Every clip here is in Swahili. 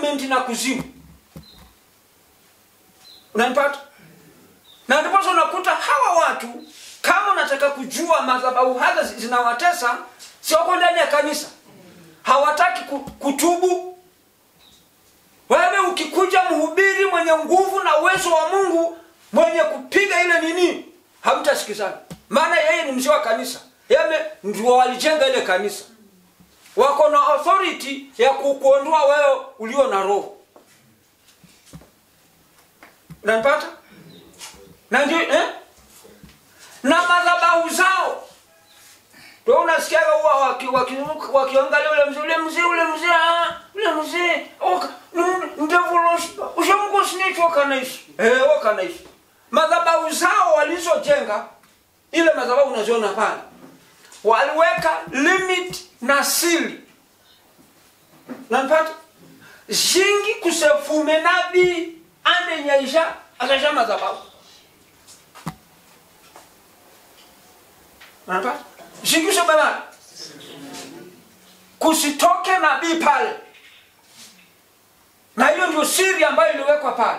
agreement na kuzimu unanipata na ndiposa unakuta hawa watu kama unataka kujua madhabahu haza zi- zinawatesa siwako ndani ya kanisa hawataki ku- kutubu wewe ukikuja mhubiri mwenye nguvu na uwezo wa mungu mwenye kupiga ile nini hamtasikizana maana yeye ni mzee wa kanisa yeye ndio walijenga ile kanisa wako na authority ya kukuondoa wewe ulio na roho unanipata na ndio eh? na madhabahu zao ndio unasikiaga huwa waki- waki- wakiangalia ule mzee ule mzee ule mzee ah, ule mzee oka ndevulosi ushamkosinichi wakanaishi eh, wakanaishi madhabahu zao walizojenga ile madhabahu unaziona pale waliweka limit na sili nanipata zingi kusefume nabii anenyaisha akasha madhabahu nanipata zingi kusebebana kusitoke nabii pale na hiyo ndio siri ambayo iliwekwa pale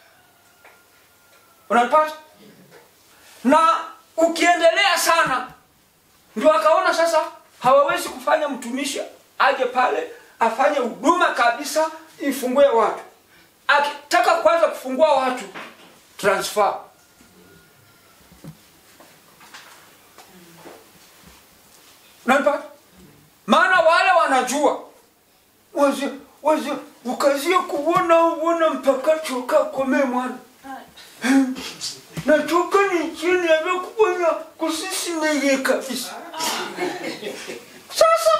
unanipata na ukiendelea sana ndio akaona sasa hawawezi kufanya mtumishi aje pale afanye huduma kabisa ifungue watu akitaka kwanza kufungua watu transfer nanipata maana wale wanajua wazi wazi ukazie kuona uona mpaka choka kome mwana nachoka ni chini amekuponya kusisimeye kabisa sasa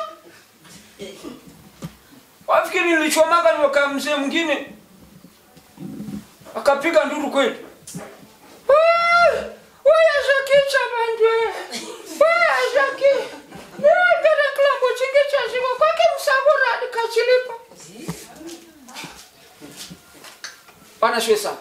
wafikiri nilichomaga niwaka mzee mwingine akapiga nduru kweli wayazakicha bandwe wayazaki niwagere kilambo chingi chazima kwake msabura adikachilipa bana shwe sana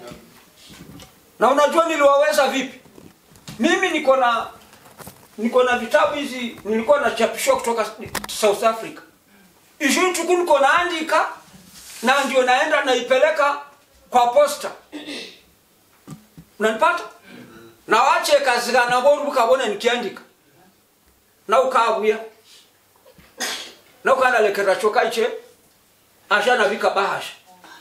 na unajua niliwaweza vipi mimi niko na niko na vitabu hizi nilikuwa nachapishwa kutoka south africa ishu tuku niko naandika na ndio naenda naipeleka kwa posta unanipata na wache kazi kana boru bukabona nikiandika na ukabuya na ukandalekera choka iche asha nabika bahasha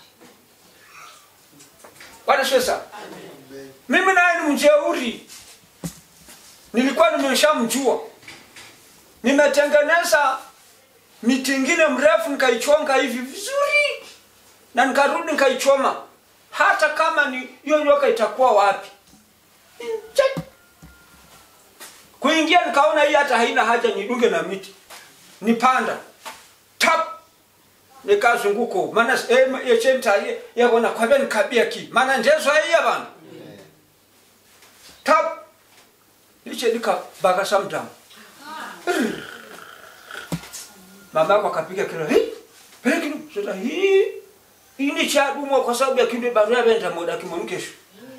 bwana sasa mimi naye ni mjeuri nilikuwa nimeshamjua nimetengeneza miti ingine mrefu nikaichonga hivi vizuri na nikarudi nikaichoma hata kama ni hiyo nyoka itakuwa wapi Check. kuingia nikaona hii hata haina haja nidunge na miti nipanda tap nikazunguko maana yechenta yakona kwabe nikabia ki maana ndezo haiya bana tap liche nikabakasa mtamu mama yako akapiga kelele hii peleki sasa hii hii ni chadumwa kwa sababu ya kinde barua benda moda kimamkesho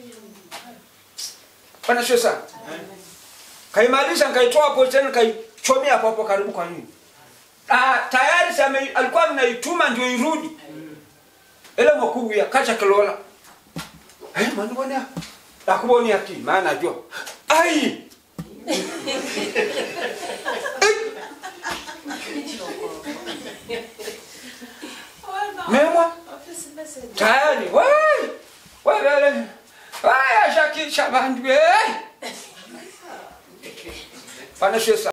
pana sio sana kaimaliza nikaitoa hapo tena nikaichomea hapo hapo karibu kwa nini ah tayari same alikuwa anaituma ndio irudi ile mkuu ya kacha kilola eh mwana bwana akuboni ati maana najua ai memwa tayari wai wabele waya shakisha bandu eh pana sio